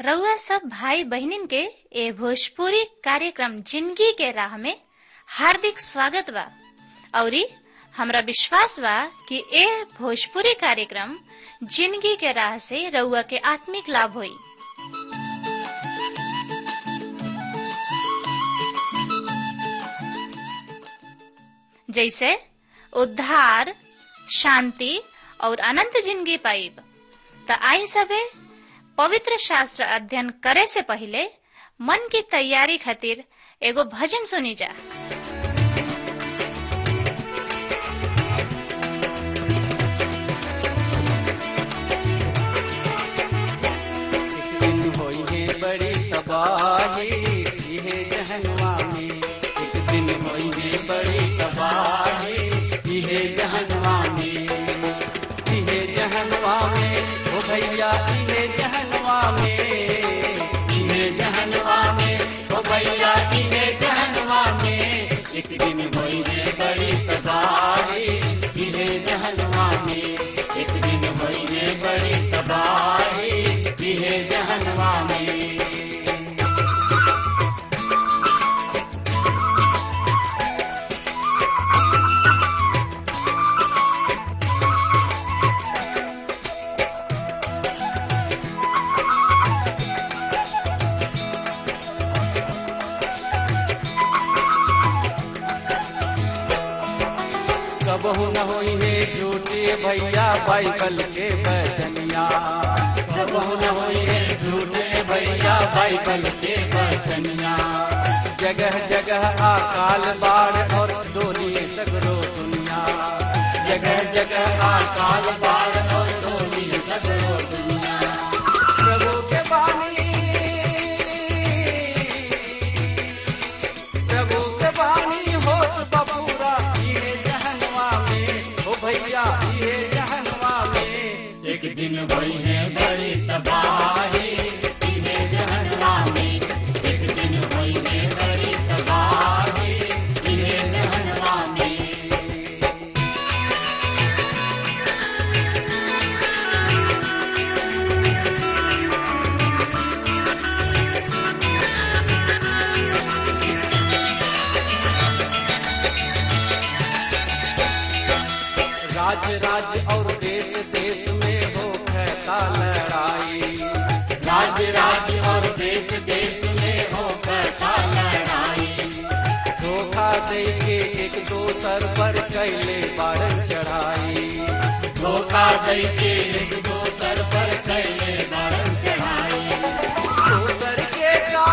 रउआ सब भाई बहिनीन के ए भोजपुरी कार्यक्रम जिंदगी के राह में हार्दिक स्वागत बा औरी हमरा विश्वास बा कि ए भोजपुरी कार्यक्रम जिंदगी के राह से रउआ के आत्मिक लाभ होई जैसे उद्धार शांति और अनंत जिंदगी पाइब त आई सबे पवित्र शास्त्र अध्ययन करे से पहले मन की तैयारी खातिर एगो भजन सुनी जा एक दिन होई है बड़ी तबाही इहे जहनवा में एक दिन होई है बड़ी तबाही इहे जहनवा में इहे जहनवा में ओ भैया इहे जहनवा में इहे जहनवा में ओ भैया इहे जहनवा में एक दिन होई है बड़ी तबाही इहे जहनवा में एक दिन होई है बड़ी तबाही इहे जहनवा में कबहू न होई है झूठे भैया बाइबल के बचनिया कबहू न होई है झूठे भैया बाइबल के बचनिया जगह जगह अकाल बाढ़ और डोली सगरो दुनिया जगह जगह अकाल बाढ़ और डोली सगरो दुनिया प्रभु के बानी प्रभु के बानी होत बबूरा ये जहनवा में ओ भैया ये जहनवा में एक दिन वही है बड़ी तबाही ये जहनवा में एक दिन वही है बड़ी तबाही ये जहनवा में राज्य राज्य और देश देश में हो कहता लड़ाई राज्य राज्य और देश देश में हो कहता लड़ाई धोखा दे के एक दोसर पर कैले बारन चढ़ाई धोखा दे के एक दोसर पर कैले बारन चढ़ाई दोसर के का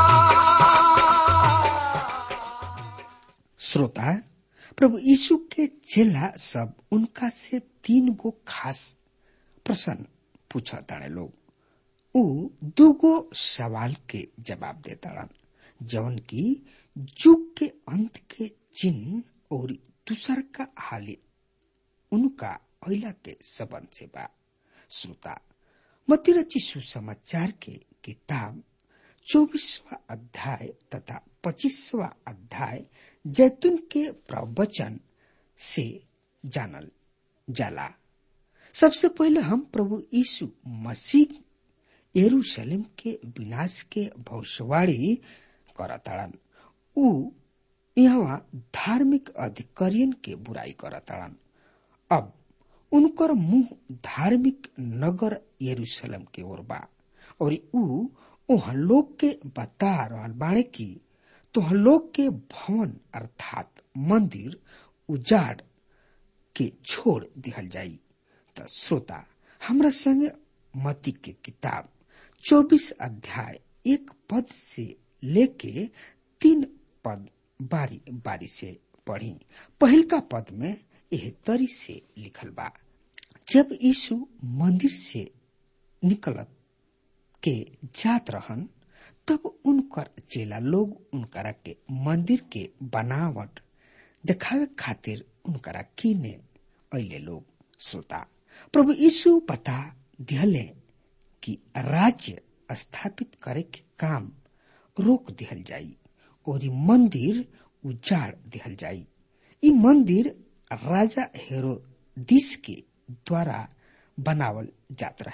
श्रोता प्रभु यीशु के चेला सब उनका से तीन गो खास प्रश्न पूछा ताड़े लोग उ दूगो सवाल के जवाब देताड़न जवन की युग के अंत के चिन्ह और दूसर का हाल उनका अला के संबंध से बा श्रोता मतिरची सुसमाचार के किताब चौबीसवा अध्याय तथा पच्चीसवा अध्याय जैतून के प्रवचन से जानल जाला सबसे पहले हम प्रभु यीशु मसीह यरूशलेम के विनाश के भविष्यवाणी करताड़न उ यहाँ धार्मिक अधिकारियन के बुराई करताड़न अब उनकर मुंह धार्मिक नगर यरूशलेम के ओर बा और उ ओह लोग के बता रहल बाड़े की तो लोग के भवन अर्थात मंदिर उजाड़ के छोड़ दिहल जाई त श्रोता हमरा संगे मती के किताब 24 अध्याय एक पद से लेके तीन पद बारी बारी से पढ़ी पहिलका पद में यह तरी से लिखल बा जब यीशु मंदिर से निकलत के जात रहन तब उनकर चेला लोग उनकरा के मंदिर के बनावट दिखावे खातिर उनकरा कीने अले लोग श्रोता प्रभु यीशु बता दिहले कि राज्य स्थापित करे के काम रोक दिहल जाई और ई मंदिर उजाड़ दिहल जाई ई मंदिर राजा हेरोदिस के द्वारा बनावल जात रहे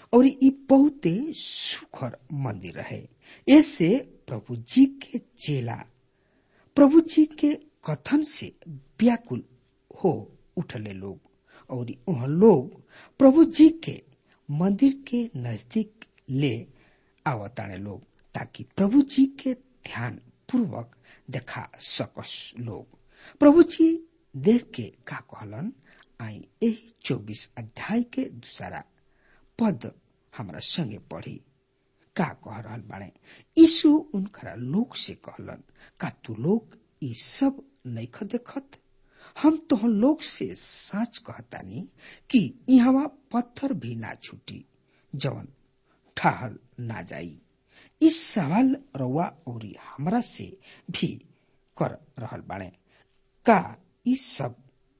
और ई बहुते सुखर मंदिर रहे ऐसे प्रभु जी के चेला प्रभु जी के कथन से व्याकुल हो उठले लोग और वह लोग प्रभु जी के मंदिर के नजदीक ले आवताने लोग ताकि प्रभु जी के ध्यान पूर्वक देखा सकस लोग प्रभु जी देख के का कहलन आई यही चौबीस अध्याय के दूसरा पद हमरा संगे पढ़ी का कह रहल बाड़े यीशु उनकरा लोग से कहलन का तू लोग ई सब नैख देखत हम तो लोग से सच कहतानी कि यहाँ पत्थर भी ना छूटी जवन ठहल ना जाई इस सवाल रउआ और हमरा से भी कर रहल बाड़े का ई सब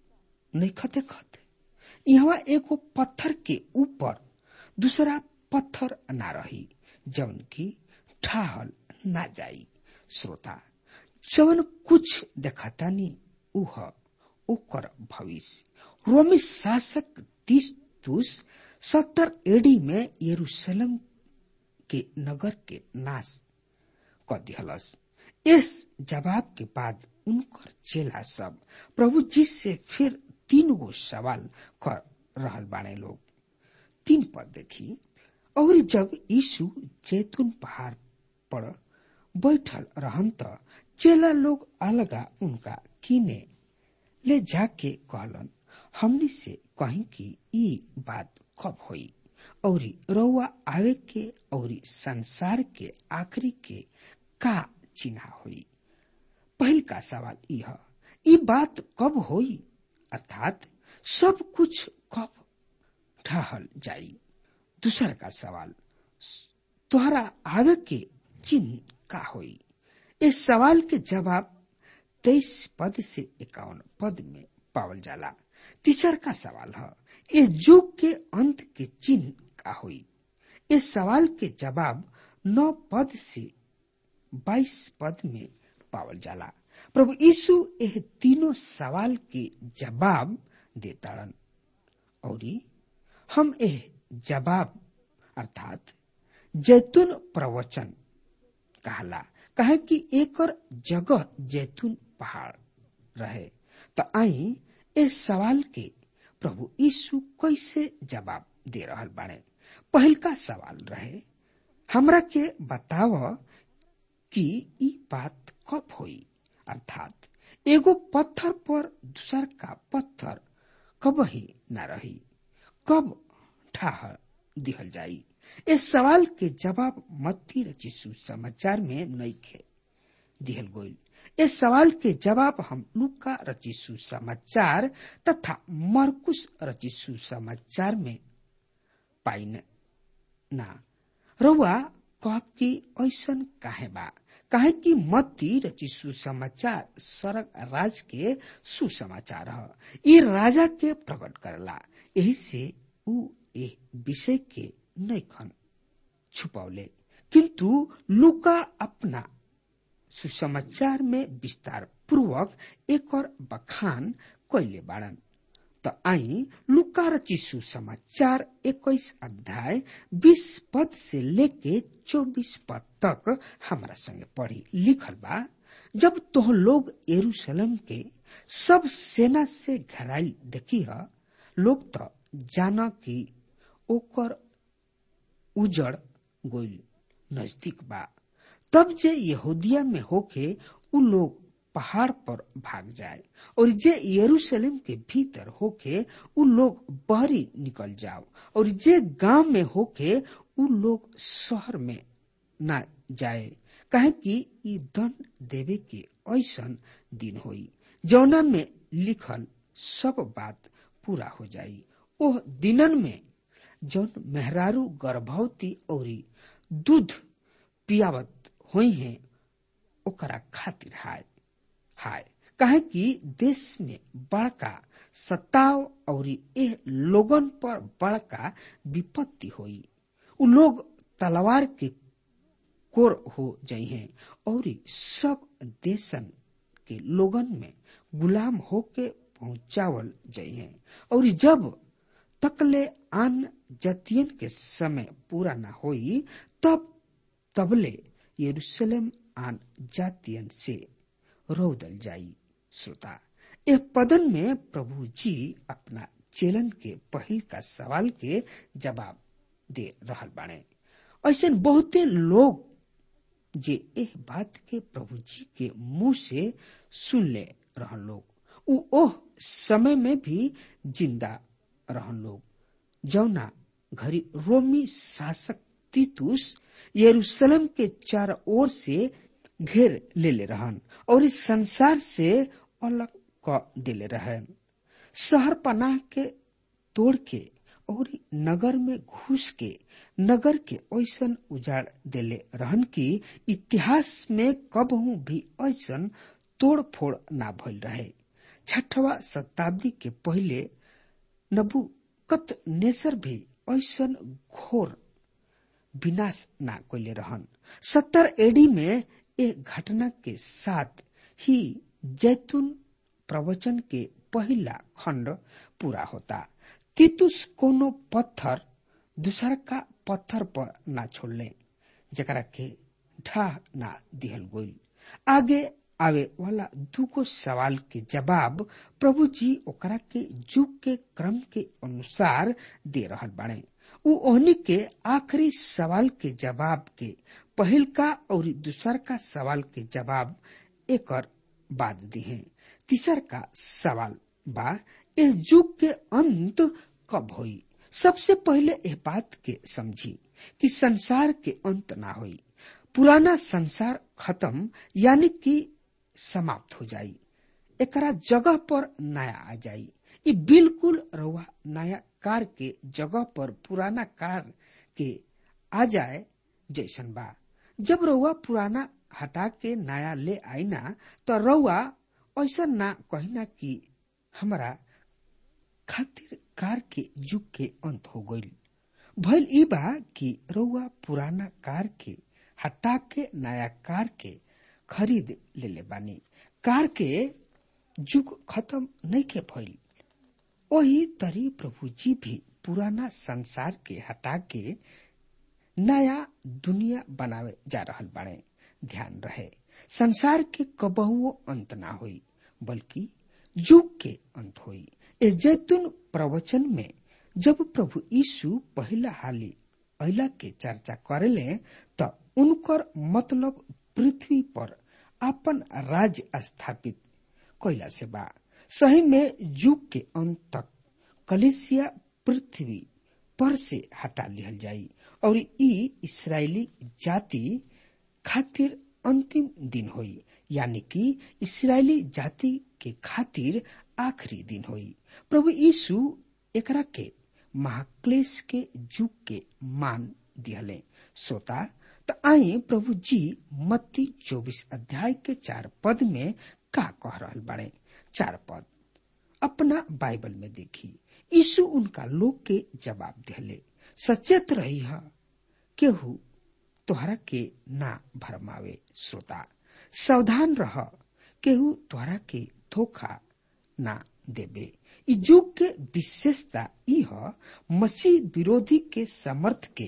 नैख देखत यहाँ एगो पत्थर के ऊपर दूसरा पत्थर ना रही जवन की ठहल ना जाई श्रोता जवन कुछ देखतानी उह ओकर भविष्य रोमी शासक तीस्तुस सत्तर एडी में यरूशलेम के नगर के नाश क दिहलस इस जवाब के बाद उनकर चेला सब प्रभु जी से फिर तीन गो सवाल कर रहल बाणे लोग तीन पद देखी और जब यीशु जैतून पहाड़ पर बैठल रहन त चेला लोग अलगा उनका किने ले जाके कहलन हमनी से कहीं कि ई बात कब होई और रउआ आवे के और संसार के आखिरी के का चिन्हा हुई पहल का सवाल यह ई बात कब होई अर्थात सब कुछ कब ठहल जाई दूसर का सवाल तुहरा आवे के चिन्ह का होई इस सवाल के जवाब तेईस पद से इक्यावन पद में पावल जाला तीसर का सवाल है इस युग के अंत के चिन्ह का हुई इस सवाल के जवाब नौ पद से बाईस पद में पावल जाला प्रभु यीशु यह तीनों सवाल के जवाब देताड़न और हम यह जवाब अर्थात जैतून प्रवचन कहला कहे कि एकर जगह जैतून पहाड़ रहे तो आई इस सवाल के प्रभु यीशु कैसे जवाब दे रहल बाड़े पहल का सवाल रहे हमरा के बताव कि ई बात कब होई अर्थात एगो पत्थर पर दूसर का पत्थर कब ही न रही कब ठहर दिहल जाई इस सवाल के जवाब मत्ती रचिसु समाचार में नईखे दिहल गोइल इस सवाल के जवाब हम लुका रचिसु समाचार तथा मरकुश रचिसु समाचार में पाइन ना रउआ कब की ऐसन काहे बा काहे कि मत्ती रचिसु समाचार सरग राज के सुसमाचार ह ये राजा के प्रकट करला यही से ऊ ए विषय के नैखन छुपौले किंतु लुका अपना सुसमाचार में विस्तार पूर्वक एक बखान कैले बाड़न त आई लुका रची सुसमाचार इक्कीस अध्याय बीस पद से लेके चौबीस पद तक हमारा संगे पढ़ी लिखल बा जब तोह लोग यरूशलेम के सब सेना से घराई देखी ह लोग तो जाना कि ओकर उजड़ गोइल नजदीक बा तब जे यहूदिया में होके उ लोग पहाड़ पर भाग जाए और जे यरूशलेम के भीतर होके उ लोग बहरी निकल जाओ और जे गांव में होके उ लोग शहर में ना जाए कहे कि ई दंड देवे के ऐसन दिन होई जौना में लिखल सब बात पूरा हो जाई ओह दिनन में जौन मेहरारू गर्भवती और दूध पियावत हुई है ओकरा खातिर हाय हाय कहे कि देश में बड़का सताव और एह लोगन पर बड़का विपत्ति होई उ लोग तलवार के कोर हो जाई हैं और सब देशन के लोगन में गुलाम होके पहुंचावल जाई हैं और जब तकले आन जतियन के समय पूरा न होई तब तबले यरूशलेम आन जातियन से रोदल जाई श्रोता यह पदन में प्रभु जी अपना चेलन के पहल का सवाल के जवाब दे रहल बाणे ऐसे बहुते लोग जे एह बात के प्रभु जी के मुंह से सुन ले रहन लोग उ ओह समय में भी जिंदा रहन लोग जौना घरी रोमी शासक तीतुस यरूशलेम के चार ओर से घेर ले ले रहन और इस संसार से अलग क दिले रहन शहर पनाह के तोड़ के और नगर में घुस के नगर के ऐसन उजाड़ देले रहन की इतिहास में कबहू भी ऐसन तोड़ फोड़ ना भइल रहे छठवा शताब्दी के पहले नबुकत नेसर भी ऐसन घोर विनाश ना कैले रहन सत्तर एडी में एक घटना के साथ ही जैतून प्रवचन के पहला खंड पूरा होता तितुस कोनो पत्थर दूसर का पत्थर पर ना छोड़ले जकरा के ढाह ना दिहल गोल आगे आवे वाला दूगो सवाल के जवाब प्रभु जी ओकरा के जुग के क्रम के अनुसार दे रहल बाड़े उ ओहनी के आखिरी सवाल के जवाब के पहल का और दूसर का सवाल के जवाब एकर बाद दिहे तीसर का सवाल बा यह युग के अंत कब होई सबसे पहले यह बात के समझी कि संसार के अंत ना होई पुराना संसार खत्म यानी कि समाप्त हो जाई एकरा जगह पर नया आ जाई ये बिल्कुल रउआ नया कार के जगह पर पुराना कार के आ जाए जैसन बा जब रउआ पुराना हटा के नया ले आई ना तो रउआ ऐसा ना कहिना कि हमारा खातिर कार के युग के अंत हो गईल भइल ई बा कि रउआ पुराना कार के हटा के नया कार के खरीद ले ले बानी कार के युग खत्म नहीं के भइल वही तरी प्रभु जी भी पुराना संसार के हटा के नया दुनिया बनावे जा रहल बाड़े ध्यान रहे संसार के कबहुओ अंत ना होई बल्कि युग के अंत होई ए जैतून प्रवचन में जब प्रभु यीशु पहला हाली अला के चर्चा करेले त उनकर मतलब पृथ्वी पर अपन राज्य स्थापित कैला से बा सही में युग के अंत तक कलेसिया पृथ्वी पर से हटा लिहल जाई और ई इसराइली जाति खातिर अंतिम दिन होई यानी कि इसराइली जाति के खातिर आखिरी दिन होई प्रभु यीशु एकरा के महाक्लेश के युग के मान दिहले सोता त आई प्रभु जी मत्ती चौबीस अध्याय के चार पद में का कह रहल बाड़े चार पद अपना बाइबल में देखी यीशु उनका लोग के जवाब दिहले सचेत रही है केहू तोहरा के ना भरमावे श्रोता सावधान रह केहू तोहरा के धोखा ना देबे इ युग के विशेषता ई ह मसीह विरोधी के समर्थ के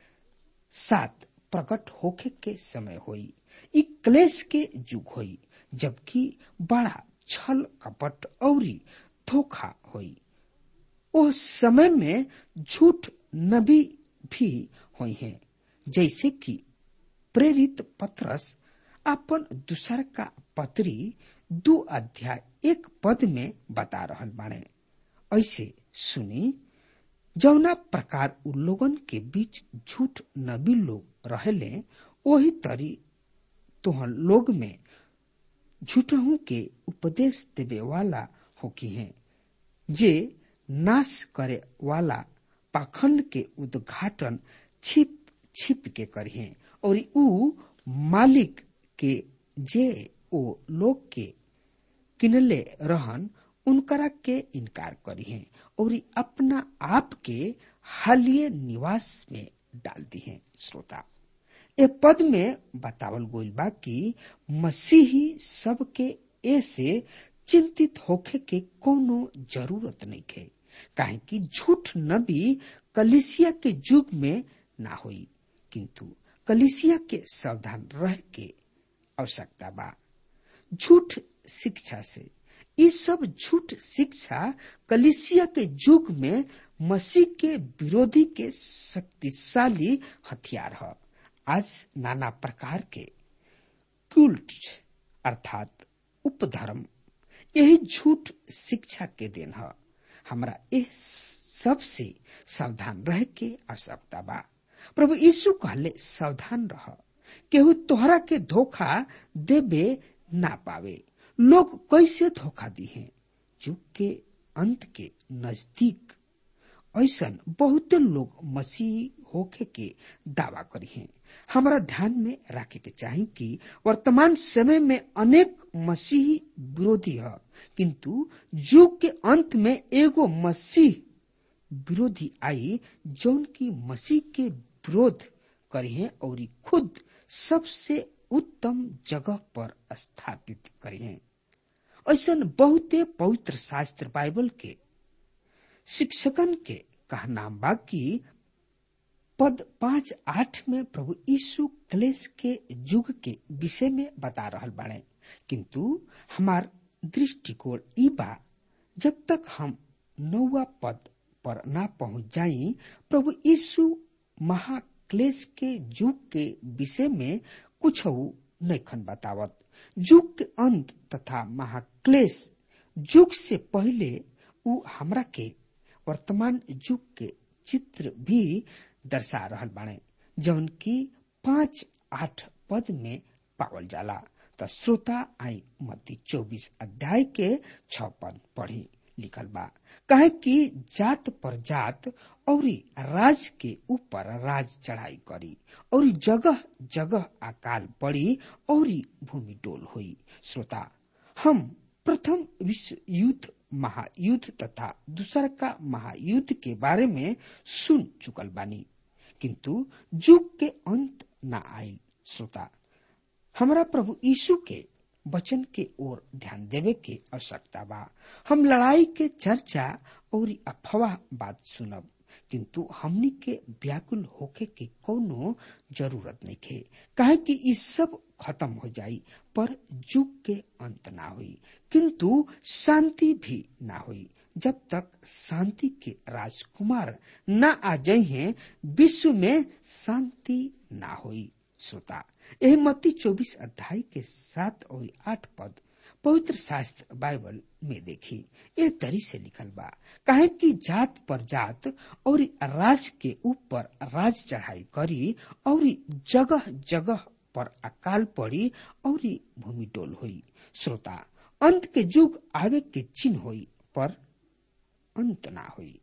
साथ प्रकट होखे के समय होई इ क्लेश के युग होई जबकि बड़ा छल कपट औरी धोखा होई ओ समय में झूठ नबी भी हुई हैं जैसे कि प्रेरित पत्रस अपन दूसर का पत्री दो अध्याय एक पद में बता रहल बाणे ऐसे सुनी जौना प्रकार उ लोगन के बीच झूठ नबी लोग रहेले वही तरी तोहन लोग में झूठहू के उपदेश देवे वाला होकी हैं जे नाश करे वाला पाखंड के उद्घाटन छिप छिप के करिए और उ मालिक के जे ओ लोग के किनले रहन उनकरा के इनकार करिए और अपना आप के हालिय निवास में डाल दिए श्रोता ए पद में बतावल गोल बा कि मसीही सबके ऐसे चिंतित होखे के कोनो जरूरत नहीं है काहे कि झूठ नबी कलिसिया के युग में ना होई किंतु कलिसिया के सावधान रह के आवश्यकता बा झूठ शिक्षा से ये सब झूठ शिक्षा कलिसिया के युग में मसीह के विरोधी के शक्तिशाली हथियार है आज नाना प्रकार के क्यूल्ट अर्थात उपधर्म यही झूठ शिक्षा के देन है हमरा इस सबसे सावधान रह के आवश्यकता बा प्रभु यीशु कहले सावधान रह केहू तोहरा के धोखा देबे ना पावे लोग कैसे धोखा दी हैं युग के अंत के नजदीक ऐसा बहुते लोग मसीह होके के दावा करी हैं हमारा ध्यान में रखे के चाहिए कि वर्तमान समय में अनेक मसीही विरोधी है किंतु युग के अंत में एगो मसीह विरोधी आई जौन की मसीह के विरोध करी है और खुद सबसे उत्तम जगह पर स्थापित करी है ऐसा बहुते पवित्र शास्त्र बाइबल के शिक्षकन के कहना बा कि पद पांच आठ में प्रभु यीशु क्लेश के युग के विषय में बता रहल बाड़े किंतु हमार दृष्टिकोण ई बा जब तक हम नौवा पद पर ना पहुंच जाई प्रभु यीशु महाक्लेश के युग के विषय में कुछ नैखन बतावत युग के अंत तथा महाक्लेश युग से पहले उ हमरा के वर्तमान युग के चित्र भी दर्शा रहल बाड़े जौन की पांच आठ पद में पावल जाला त श्रोता आई मत्ती चौबीस अध्याय के छ पद पढ़ी लिखल बा कहे कि जात पर जात और राज के ऊपर राज चढ़ाई करी और जगह जगह अकाल पड़ी और भूमि डोल हुई श्रोता हम प्रथम विश्व युद्ध महायुद्ध तथा दूसरा का महायुद्ध के बारे में सुन चुकल बानी किंतु युग के अंत न आयल श्रोता हमारा प्रभु यीशु के वचन के ओर ध्यान देवे के आवश्यकता बा हम लड़ाई के चर्चा और अफवाह बात सुनब किंतु हमनी के व्याकुल होके के कोनो जरूरत नहीं खे काहे कि ई सब खत्म हो जाई पर युग के अंत ना हुई किंतु शांति भी ना हुई जब तक शांति के राजकुमार न आ जाए हैं विश्व में शांति ना हुई श्रोता यह मत्ती चौबीस अध्याय के सात और आठ पद पवित्र शास्त्र बाइबल में देखी ये तरी से लिखल बा काहे कि जात पर जात और राज के ऊपर राज चढ़ाई करी और जगह जगह पर अकाल पड़ी और भूमि डोल हुई श्रोता अंत के युग आवे के चिन्ह हुई पर अंत ना हुई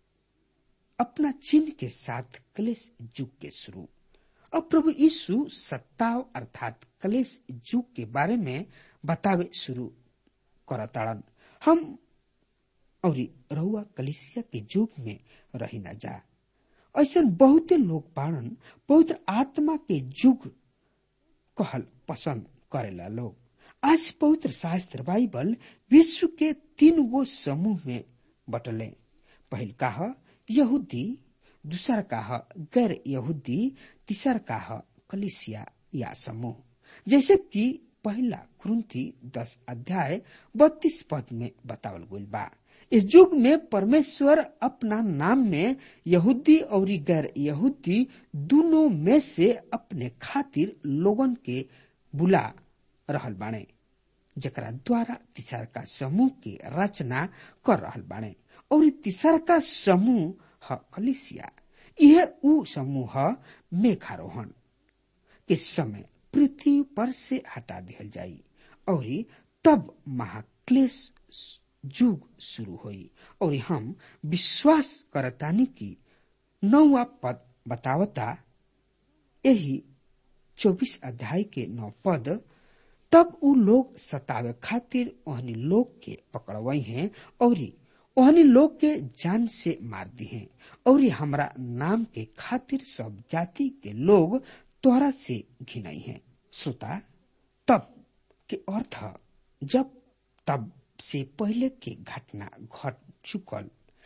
अपना चिन्ह के साथ क्लेश युग के शुरू अब प्रभु यीशु सत्ताव अर्थात कलेश युग के बारे में बतावे शुरू करताड़न हम और रहुआ कलिसिया के युग में रही न जा ऐसा बहुते लोग बाणन पवित्र आत्मा के युग कहल पसंद करेला लोग आज पवित्र शास्त्र बाइबल विश्व के तीन गो समूह में बटले पहल कहा यहूदी दूसर का है गैर यहूदी तीसर का है कलिसिया या समूह जैसे कि पहला कुरुंथी दस अध्याय बत्तीस पद में बतावल गई बा इस युग में परमेश्वर अपना नाम में यहूदी और गैर यहूदी दोनों में से अपने खातिर लोगन के बुला रहल बाणे जकरा द्वारा तीसर का समूह की रचना कर रहल बाणे और तीसर का समूह ह कलिसिया यह ऊ समूह मेघारोहण के समय पृथ्वी पर से हटा दिया जाई और तब महाक्लेश युग शुरू हुई और हम विश्वास करतानी की नौवा पद बतावता यही चौबीस अध्याय के नौ पद तब उ लोग सतावे खातिर ओहनी लोग के पकड़वई हैं और ओहनी लोग के जान से मार दी हैं और हमरा नाम के खातिर सब जाति के लोग तोहरा से घिनाई हैं श्रोता तब के अर्थ जब तब से पहले के घटना घट चुकल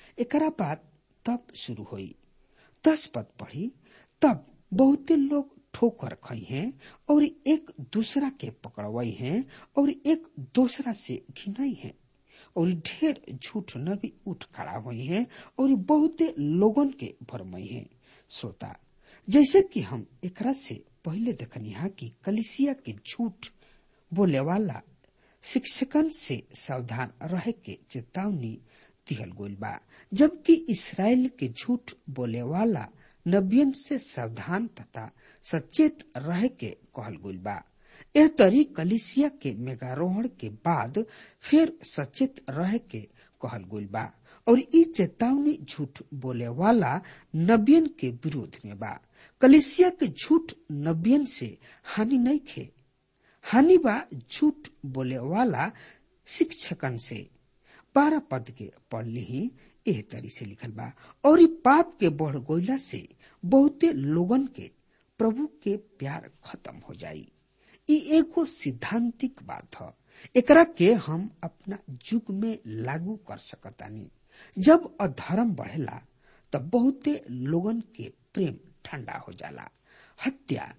एकरा बाद तब शुरू हुई दस पद पढ़ी तब बहुते लोग ठोकर खई हैं और एक दूसरा के पकड़वई हैं और एक दूसरा से घिनई हैं और ढेर झूठ नबी उठ खड़ा हुई हैं और बहुते लोगन के भरमई हैं श्रोता जैसे कि हम एकरा से पहले देखनी हा कि कलिसिया के झूठ बोले वाला शिक्षकन से सावधान रहे के चेतावनी दिहल गोल बा जबकि इसराइल के झूठ बोले वाला नबियन से सावधान तथा सचेत रहे के कहल गोल बा एह तरी कलिसिया के मेगारोहण के बाद फिर सचेत रहे के कहल गोल बा और ई चेतावनी झूठ बोले वाला नबियन के विरोध में बा कलिसिया के झूठ नबियन से हानि नहीं खे हानि बा झूठ बोले वाला शिक्षकन से बारह पद के पढ़ ली एह तरी से लिखल बा और ई पाप के बढ़ गोइला से बहुते लोगन के प्रभु के प्यार खत्म हो जाई ई एगो सिद्धांतिक बात ह एकरा के हम अपना युग में लागू कर सकतानी जब अधर्म बढ़ेला तब बहुते लोगन के प्रेम ठंडा हो जाला हत्या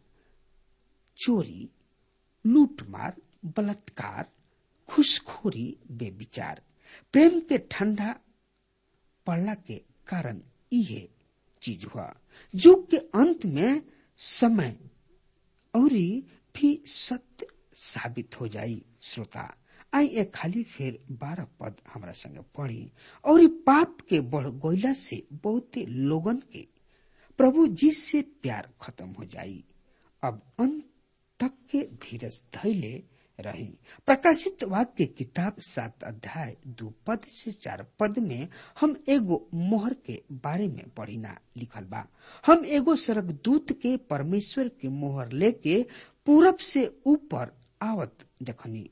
चोरी लूटमार बलात्कार खुशखोरी बेविचार प्रेम के ठंडा पड़ला के कारण इहे चीज हुआ युग के अंत में समय और भी सत्य साबित हो जाई श्रोता आई एक खाली फिर बारह पद हमारा संगे पढ़ी और पाप के बढ़ गोइला से बहुते लोगन के प्रभु जी से प्यार खत्म हो जाई अब अंत तक के धीरज धैले रही प्रकाशित वाक्य किताब सात अध्याय दो पद से चार पद में हम एगो मोहर के बारे में पढ़िना लिखल बा हम एगो स्वर्गदूत के परमेश्वर के मोहर लेके पूरब से ऊपर आवत देखनी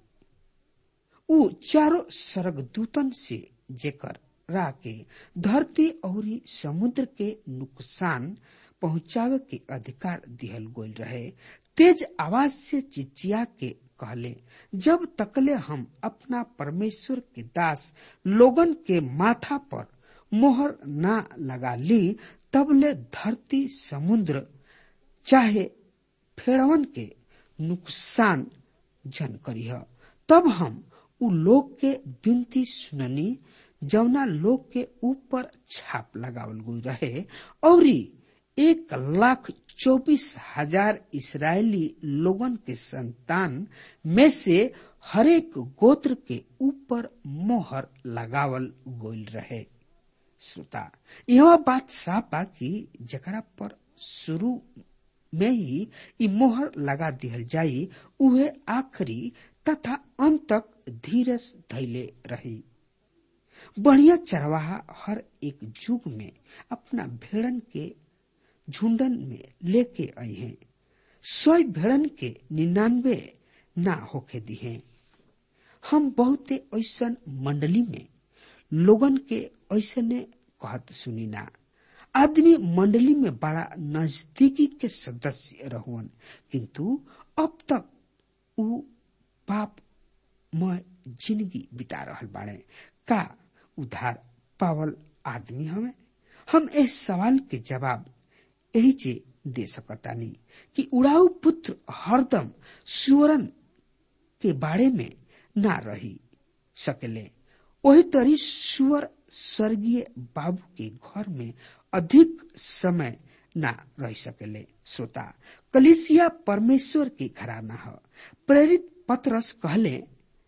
उ चारों स्वर्गदूतन से जेकर रा के धरती और समुद्र के नुकसान पहुंचावे के अधिकार दिहल गोल रहे तेज आवाज से चिचिया के कहले जब तकले हम अपना परमेश्वर के दास लोगन के माथा पर मोहर ना लगा ली तबले धरती समुद्र चाहे फेड़वन के नुकसान जन करीह तब हम उ लोग के बिनती सुननी जौना लोग के ऊपर छाप लगावल गई रहे और एक लाख चौबीस हजार इसराइली लोगन के संतान में से हरेक गोत्र के ऊपर मोहर लगावल गोल रहे श्रोता यह बात साफ बा कि जकरा पर शुरू में ही ई मोहर लगा दिहल जाई उहे आखिरी तथा अंत तक धीरज धैले रही बढ़िया चरवाहा हर एक युग में अपना भेड़न के झुंडन में लेके आई हैं सौ भेड़न के निन्यानवे ना होके दी हैं हम बहुते ऐसा मंडली में लोगन के ऐसने कहत सुनी ना आदमी मंडली में बड़ा नजदीकी के सदस्य रहुअन किंतु अब तक उ पाप में जिंदगी बिता रहल बाड़े का उधार पावल आदमी हमें हम इस सवाल के जवाब यही जे दे सकतानी कि उड़ाऊ पुत्र हरदम सुवरन के बारे में ना रही सकेले वही तरी सुअर स्वर्गीय बाबू के घर में अधिक समय ना रह सकेले श्रोता कलिसिया परमेश्वर के घराना है प्रेरित पत्रस कहले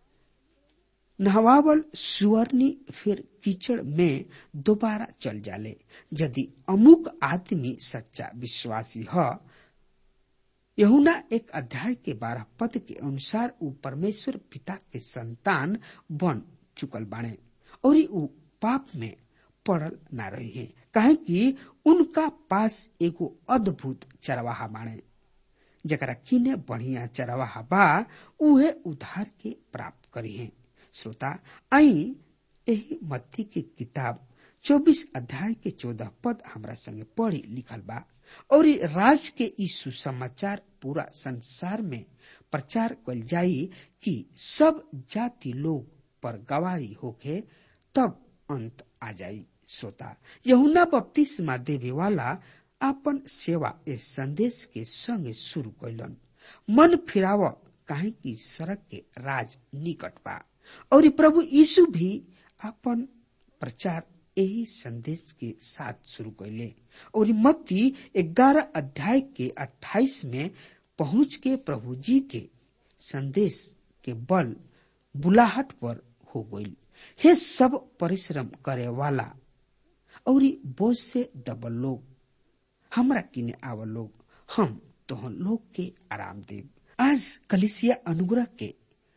नहवावल सुअरनी फिर कीचड़ में दोबारा चल जाले यदि अमुक आदमी सच्चा विश्वासी है यहुना एक अध्याय के बारह पद के अनुसार उ परमेश्वर पिता के संतान बन चुकल बाणे और उ पाप में पड़ल ना रही है काहे कि उनका पास एगो अद्भुत चरवाहा बाणे जरा किने बढ़िया चरवाहा बा उहे उधार के प्राप्त करी है श्रोता आई यही मत्ती के किताब चौबीस अध्याय के चौदह पद हमरा संगे पढ़ी लिखल बा और राज के ई सुसमाचार पूरा संसार में प्रचार कल जाई कि सब जाति लोग पर गवाही होके तब अंत आ जाई श्रोता यहुना बपतिस्मा देवे वाला अपन सेवा इस संदेश के संग शुरू कैलन मन फिराव काहे की सड़क के राज निकट बा और ई प्रभु यीशु भी अपन प्रचार यही संदेश के साथ शुरू कैले और ई मत्ती ग्यारह अध्याय के अट्ठाईस में पहुंच के प्रभु जी के संदेश के बल बुलाहट पर हो गई हे सब परिश्रम करे वाला और ई बोझ से दबल लोग हमरा किने आव लोग हम तोहन लोग के आराम देव आज कलिसिया अनुग्रह के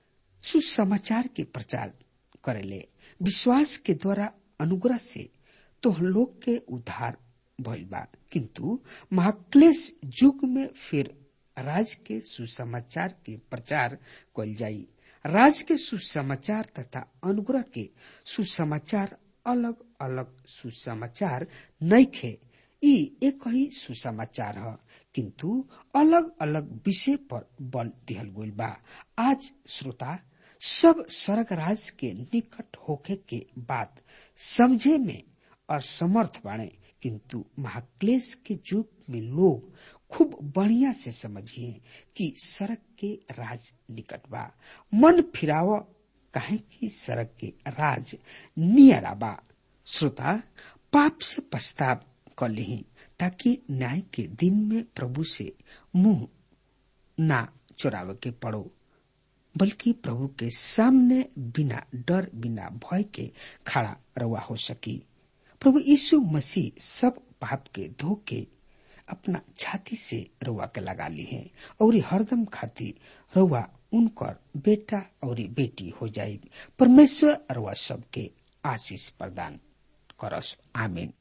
सुसमाचार के प्रचार करेले विश्वास के द्वारा अनुग्रह से तोहन लोग के उद्धार भइल बा किंतु महाक्लेश युग में फिर राज के सुसमाचार के प्रचार कल जाई राज के सुसमाचार तथा अनुग्रह के सुसमाचार अलग अलग सुसमाचार नइखे ई एक ही सुसमाचार ह किंतु अलग अलग विषय पर बल दिहल गइल बा आज श्रोता सब स्वर्ग राज के निकट होखे के बात समझे में असमर्थ बाणे किंतु महाक्लेश के युग में लोग खूब बढ़िया से समझिए कि सड़क के राज निकट बा मन फिराव काहे कि सड़क के राज नियरा बा श्रोता पाप से पछताव कर ली ताकि न्याय के दिन में प्रभु से मुंह ना चुरावे के पड़ो बल्कि प्रभु के सामने बिना डर बिना भय के खड़ा रवा हो सकी प्रभु यीशु मसीह सब पाप के धोके अपना छाती से रउआ के लगा ली है और हरदम खाती रउआ उनकर बेटा और बेटी हो जाएगी परमेश्वर रउआ सबके आशीष प्रदान करस आमीन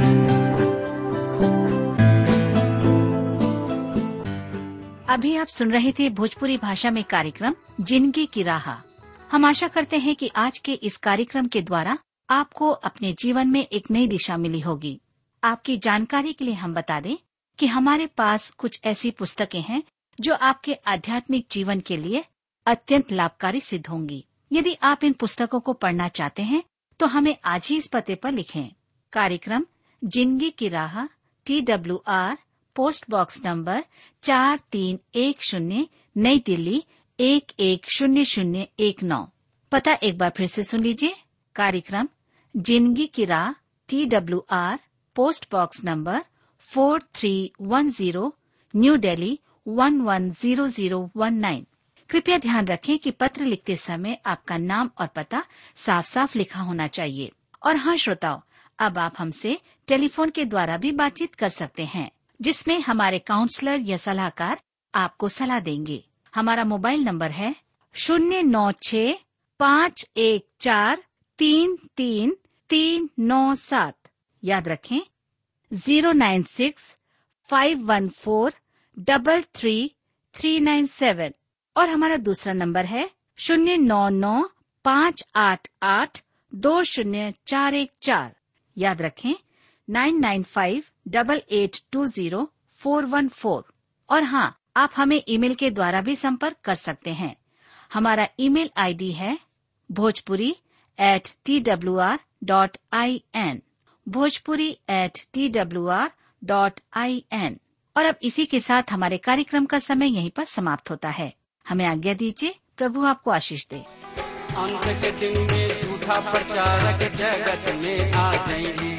अभी आप सुन रहे थे भोजपुरी भाषा में कार्यक्रम जिंदगी की राह हम आशा करते हैं कि आज के इस कार्यक्रम के द्वारा आपको अपने जीवन में एक नई दिशा मिली होगी आपकी जानकारी के लिए हम बता दें कि हमारे पास कुछ ऐसी पुस्तकें हैं जो आपके आध्यात्मिक जीवन के लिए अत्यंत लाभकारी सिद्ध होंगी यदि आप इन पुस्तकों को पढ़ना चाहते हैं तो हमें आज ही इस पते पर लिखें कार्यक्रम जिंदगी की राह T W R post box number चार तीन एक शून्य नई दिल्ली एक एक शून्य शून्य एक नौ पता एक बार फिर से सुन लीजिए कार्यक्रम जिंदगी की राह T W R post box number four three one zero New Delhi one one zero zero one nine कृपया ध्यान रखें कि पत्र लिखते समय आपका नाम और पता साफ साफ लिखा होना चाहिए और हाँ श्रोताओं अब आप हमसे टेलीफोन के द्वारा भी बातचीत कर सकते हैं जिसमें हमारे काउंसलर या सलाहकार आपको सलाह देंगे हमारा मोबाइल नंबर है शून्य नौ छ पाँच एक चार तीन तीन तीन नौ सात याद रखें zero nine six five one four double three three nine seven और हमारा दूसरा नंबर है शून्य नौ नौ पाँच आठ आठ दो शून्य चार एक चार याद रखें nine nine five double eight two zero four one four और हाँ आप हमें ईमेल के द्वारा भी संपर्क कर सकते हैं हमारा ईमेल आईडी है Bhojpuri at T W R dot I N Bhojpuri at T W R dot I N और अब इसी के साथ हमारे कार्यक्रम का समय यहीं पर समाप्त होता है हमें आज्ञा दीजिए प्रभु आपको आशीष दे अंत के दिन में झूठा प्रचारक जगत में आ जाएंगे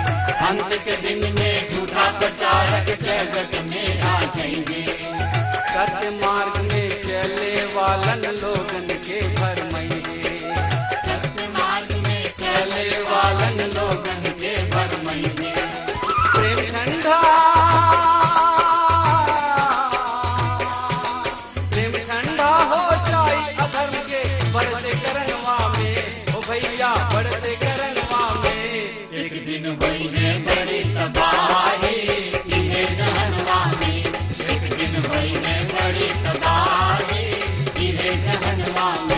अंत के दिन में झूठा प्रचारक जगत में आ जाएंगे सत्य मार्ग में चले वालन लोगन के भरमइंगे सत्य मार्ग में चले वालन लोगन के भरमइंगे प्रेम ठंडा प्रेम ठंडा हो जाई अधर्म के बढ़ते करनवा में ओ भैया बढ़ते करनवा में एक दिन वही है बड़ी तबाही इन्हें जहनवा में एक दिन वही है बड़ी तबाही इन्हें जहनवा में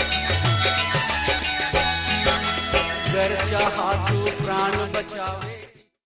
गर चाहा तू प्राण बचावे